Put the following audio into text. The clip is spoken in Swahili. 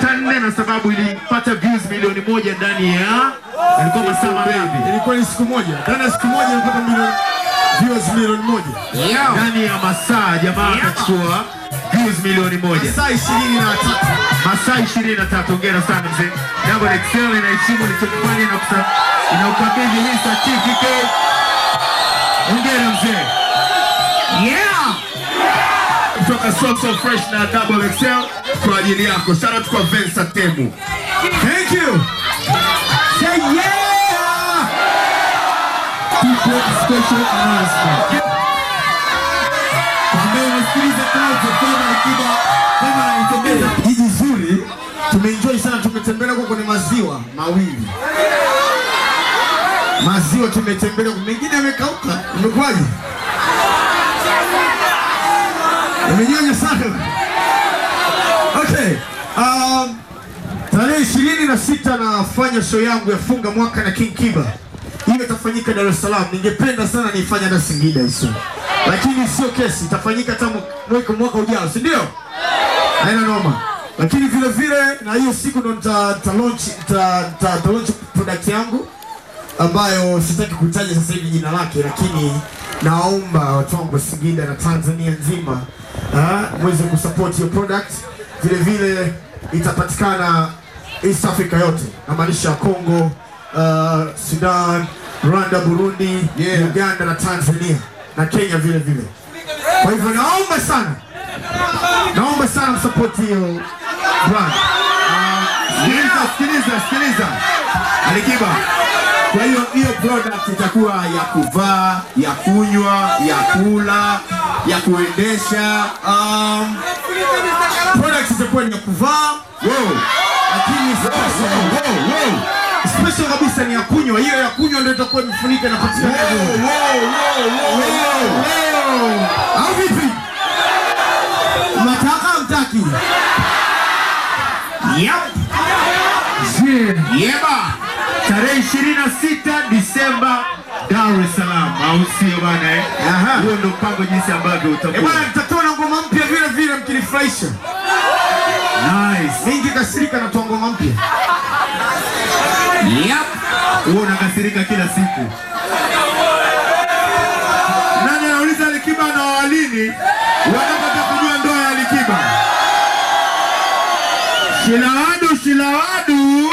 nukta nne na sababu ilipata views milioni moja ndani ya ilikuwa masaa mangapi? Ilikuwa ni siku moja. Ndani ya siku moja ilipata milioni viewers milioni moja. Ndani ya masaa jamaa akachukua views milioni moja. Saa 23. masaa ishirini na tatu. Hongera sana mzee. Double Excel inaheshimu ulichokifanya na kusa- inaukabidhi hii certificate. Hongera mzee. Yeah. Kutoka So So Fresh na Double Excel kwa ajili yako. Shout out kwa Vensa Temu. Thank you. Say yeah. Tupo special announcement. Ambaye unasikiliza kazi kama Alikiba kama anaitembeza jiji zuri. Tumeenjoy sana, tumetembelea huko kwenye maziwa mawili. Maziwa tumetembelea, mengine yamekauka. Imekwaje? Imenyonya sana. Okay. Um, Tarehe ishirini na sita nafanya show yangu ya funga mwaka na King Kiba. Hiyo itafanyika Dar es Salaam. Ningependa sana niifanye hata Singida hizo, lakini sio kesi, itafanyika hata mwaka mwaka ujao, si ndio? Haina noma. Lakini vile vile na hiyo siku ndo nita nita launch nita nita nita launch product yangu ambayo sitaki kutaja sasa hivi jina lake, lakini naomba watu wangu wa Singida na Tanzania nzima ah, mweze kusupport hiyo product. Vile vile itapatikana East Africa yote, namaanisha Congo, uh, Sudan, Rwanda, Burundi, Uganda na Tanzania na Kenya vile vile. Kwa hivyo naomba sana, naomba sana msupport hiyo brand. Sikiliza, sikiliza, sikiliza. Alikiba. Kwa hiyo hiyo product itakuwa ya kuvaa, ya kunywa, ya kula, ya kuendesha. Um, products itakuwa ni ya kuvaa Wow. lakini special, Wow, wow. special kabisa ni ya kunywa. Hiyo ya kunywa ndio itakuwa imefunika na patikana au vipi? Mnataka mtaki? Yep. Yeba. Tarehe 26 Disemba Dar es Salaam, au sio bana eh? Aha. Huo ndio mpango jinsi ambavyo Eh utakuwa. bwana, nitatoa na ngoma mpya vile vile mkinifurahisha. Nice. Mingi kasirika na toa ngoma mpya. Yep. Wewe unakasirika kila siku. Nani anauliza Alikiba na walini? Wanataka kujua ndoa ya Alikiba. Shilawadu, Shilawadu.